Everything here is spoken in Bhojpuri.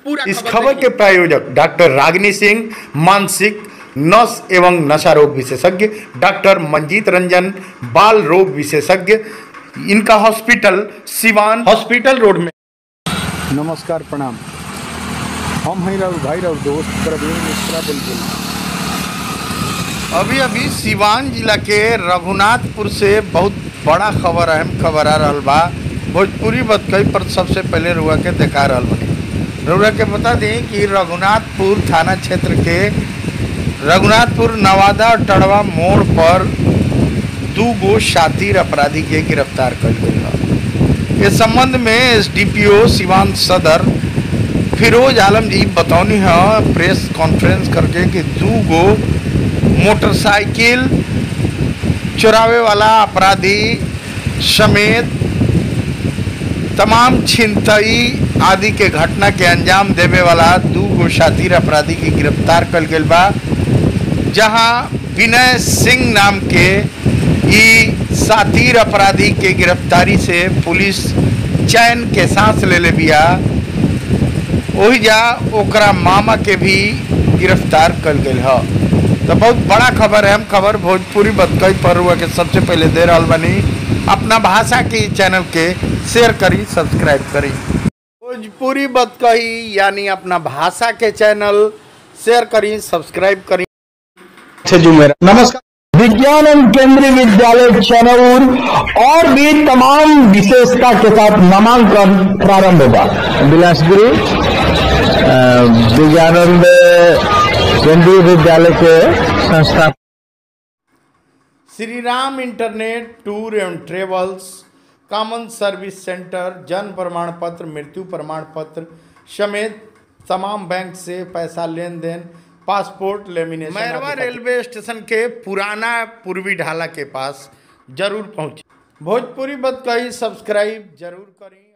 पूरा इस खबर खबर देखिए। के प्रायोजक डॉक्टर रागिनी सिंह मानसिक नस एवं नशा रोग विशेषज्ञ डॉक्टर मंजीत रंजन बाल रोग विशेषज्ञ इनका हॉस्पिटल सिवान हॉस्पिटल रोड में नमस्कार प्रणाम हम हैं राउर भाई राउर दोस्त प्रवीण मिश्रा बुलबुल अभी अभी सिवान जिला के रघुनाथपुर से बहुत बड़ा खबर अहम खबर आ रहल बा भोजपुरी बतकई पर सबसे पहले रुआ के देखा रहल बनी रुआ के बता दें कि रघुनाथपुर थाना क्षेत्र के रघुनाथपुर नवादा और टड़वा मोड़ पर दू गो शातिर अपराधी के गिरफ्तार कर गई है इस संबंध में एसडीपीओ सिवान सदर फिरोज आलम जी बतौनी है प्रेस कॉन्फ्रेंस करके कि दू गो मोटरसाइकिल चुरावे वाला अपराधी समेत तमाम छिनतई आदि के घटना के अंजाम देवे वाला दू गो शातिर अपराधी की गिरफ्तार कल गई बा जहां विनय सिंह नाम के ई सातिर अपराधी के गिरफ्तारी से पुलिस चैन के सांस ले ले बिया वही जा ओकरा मामा के भी गिरफ्तार कल गई है तो बहुत बड़ा खबर है हम खबर भोजपुरी बतकई पर हुआ के सबसे पहले दे रहा बनी अपना भाषा के चैनल के शेयर करी सब्सक्राइब करी भोजपुरी बतकही यानी अपना भाषा के चैनल शेयर करी सब्सक्राइब करी नमस्कार विज्ञान एवं केंद्रीय विद्यालय चनौर और भी तमाम विशेषता के साथ नामांकन प्रारंभ होगा बिलासपुरी अ, विज्ञानंद केंद्रीय विद्यालय के संस्था श्री राम इंटरनेट टूर एवं ट्रेवल्स कॉमन सर्विस सेंटर जन्म प्रमाण पत्र मृत्यु प्रमाण पत्र समेत तमाम बैंक से पैसा लेन देन passport lamination Mairwa railway station के पुराना पूर्वी ढाला के पास जरूर पहुंचे भोजपुरी बत कही सब्सक्राइब जरूर करी